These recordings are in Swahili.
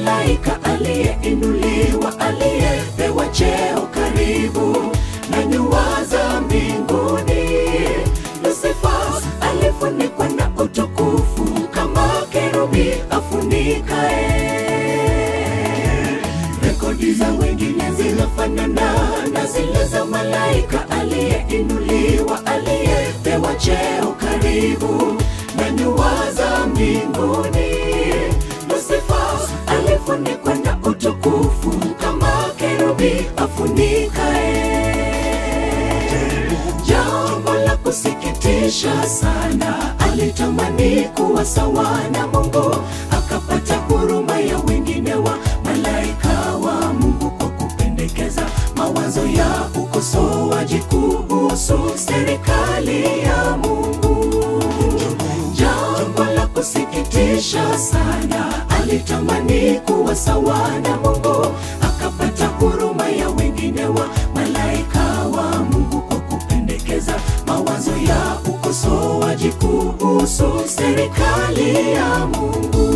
malaika aliyeinuliwa, aliyepewa cheo karibu na nyua za mbinguni. Lusifa alifunikwa na utukufu kama kerubi afunikae. Rekodi za wengine zinafanana na zile za malaika aliyeinuliwa, aliyepewa cheo karibu na nyua za mbinguni. Lusifa alifunikwa na utukufu kama kerubi afunikae. Jambo la kusikitisha sana, alitamani kuwa sawa na Mungu, akapata huruma ya wengine wa malaika wa Mungu kwa kupendekeza mawazo ya ukosoaji kuhusu serikali ya Mungu. Jambo la kusikitisha sana, alitamani kuwa sawa na Mungu, akapata huruma ya wengine wa malaika wa Mungu kwa kupendekeza mawazo ya ukosoaji kuhusu serikali ya Mungu.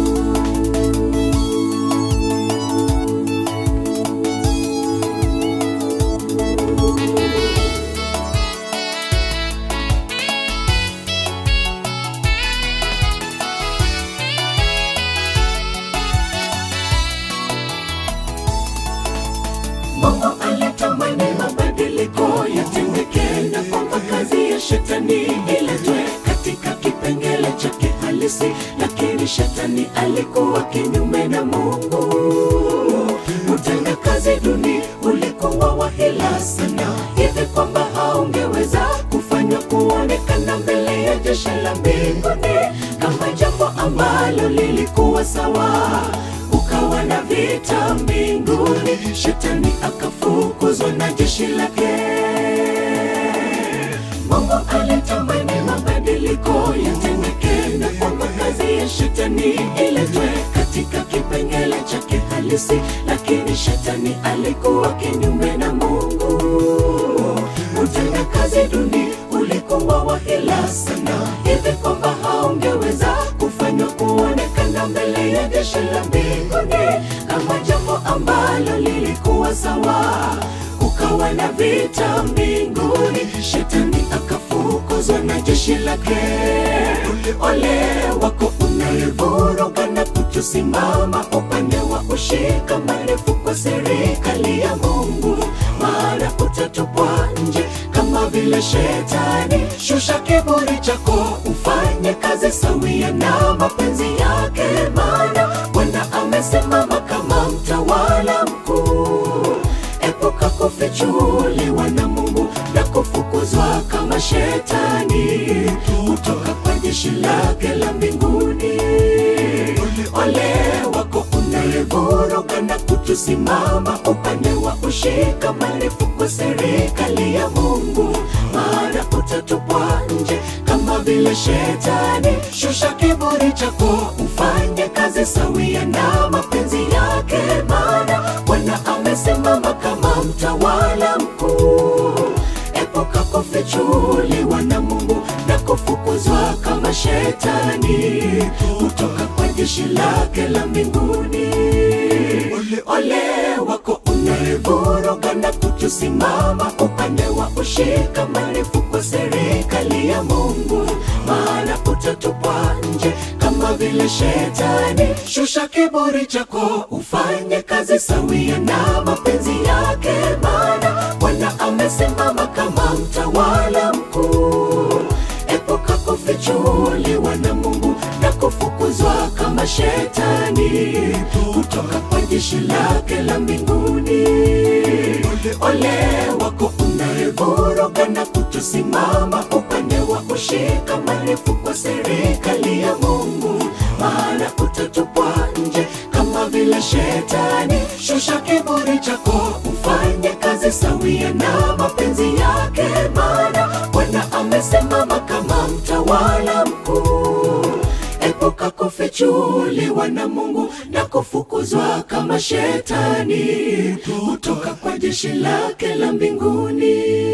Mungu alitamani mabadiliko yatendeke na kwamba kazi ya shetani iletwe katika kipengele chake halisi, lakini shetani alikuwa kinyume na Mungu. Utenda kazi duni ulikuwa wa hila sana, hivi kwamba haungeweza kufanywa kuonekana mbele ya jeshi la mbinguni kama jambo ambalo lilikuwa sawa ukawa na vita mbinguni, shetani akafukuzwa na jeshi lake. Mungu alitamani mabadiliko yatendeke na kwamba kazi ya shetani iletwe katika kipengele chake halisi, lakini shetani alikuwa kinyume na Mungu. Utenda kazi duni ulikuwa wa hila sana, hivi kwamba haungeweza kufanywa kuonekana mbele ya jeshi la mbinguni kama jambo ambalo lilikuwa sawa. Ukawa na vita mbinguni, shetani akafukuzwa na jeshi lake. Ole wako unayevuruga na kutosimama upande wa ushikamanifu kwa serikali ya Mungu, maana utatupwa nje kama vile shetani. Shusha kiburi chako, ufanye kazi sawia na mapenzi yake, maana Bwana amesimama kama mtawala mkuu. Epuka kufichuliwa na Mungu na kufukuzwa kama shetani kutoka kwa jeshi lake la mbinguni. Ole wako unayevuruga na kutosimama upande wa ushikamanifu kwa serikali ya Mungu, maana utatupwa nje kama vile shetani. Shusha kiburi chako, ufanye kazi sawia na mapenzi yake, maana Bwana amesimama kama mtawala mkuu. Epuka kufichuliwa na Mungu na kufukuzwa kama shetani kutoka kwa jeshi lake la mbinguni. Ole wako unayevuruga na kutosimama upande wa ushikamanifu kwa serikali ya Mungu, maana utatupwa nje kama vile shetani. Shusha kiburi chako, ufanye kazi sawia na mapenzi yake, maana Bwana amesimama kama mtawala mkuu. Epuka kufichuliwa na Mungu na kufukuzwa kama shetani kutoka kwa jeshi lake la mbinguni. Ole wako unayevuruga na kutosimama upande wa ushikamanifu kwa serikali ya Mungu, maana utatupwa nje kama vile shetani. Shusha kiburi chako, ufanye kazi sawia na mapenzi yake, maana Bwana amesimama kama mtawala mkuu. Epuka kufichuliwa na Mungu na kufukuzwa kama shetani kutoka kwa jeshi lake la mbinguni.